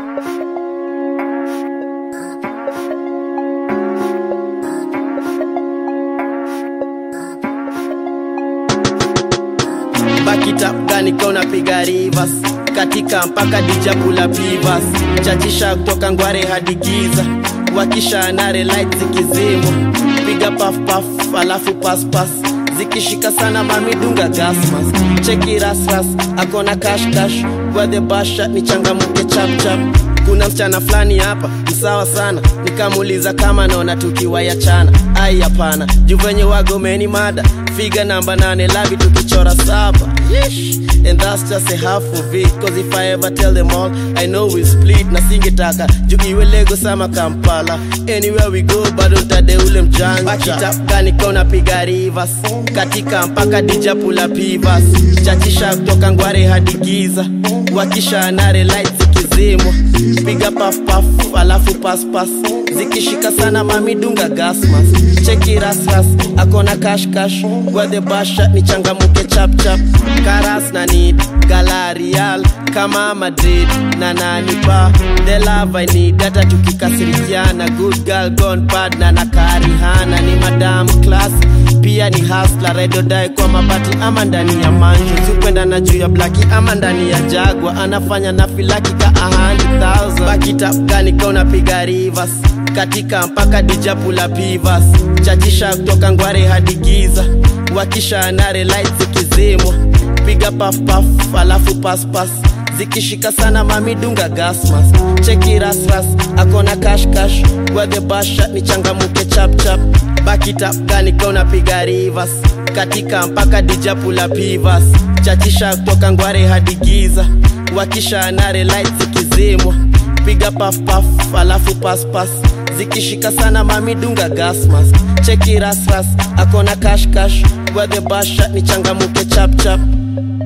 bakitapgani kona piga rivers katika mpaka dijapula pivas chachisha kutoka ngware hadi giza wakisha nare light zikizimwa piga paf paf alafu paspas zikishika sana mamidunga gasmas cheki rasras akona kashkash the basha ni changamuke chapchap kuna msichana fulani hapa msawa sana nikamuuliza kama naona tukiwa ya chana ai hapana juu venye wagomeni mada figa namba nane labi tukichora saba Yeesh. and that's just a half of it cause if i ever tell them all i know we split na singetaka juu iwe lego sama kampala anywhere we go bado ntade ule mjanja bakitapgani kona piga rivers katika mpaka dijapula pivas chachisha kutoka ngware hadi giza wakisha nare light zikizimwa piga paf paf alafu paspas zikishika sana mamidunga gasmas cheki rasras akona kashkash the basha ni changamuke chapchap karas na nid galarial kama madrid na nanipa the love i need hata tukikasirikiana good girl gone bad na nakarihana ni madam class pia ni hasla redodai kwa mabati ama ndani ya manju sikwenda na juu ya blaki ama ndani ya jagwa anafanya na filaki ka 100000 bakitapgani kona piga rivers katika mpaka dijapula pivas chachisha kutoka ngware hadi giza wakisha nare light zikizimwa piga paf paf alafu paspas zikishika sana mamidunga gasmas cheki rasras akona kashkash the basha ni changamuke chapchap bakitapgani kona piga rivers katika mpaka dijapula pivas chachisha kutoka ngware hadi giza wakisha nare light zikizimwa piga paf paf alafu paspas zikishika sana mamidunga gasmas cheki rasras akona kashkash the basha ni changamuke chapchap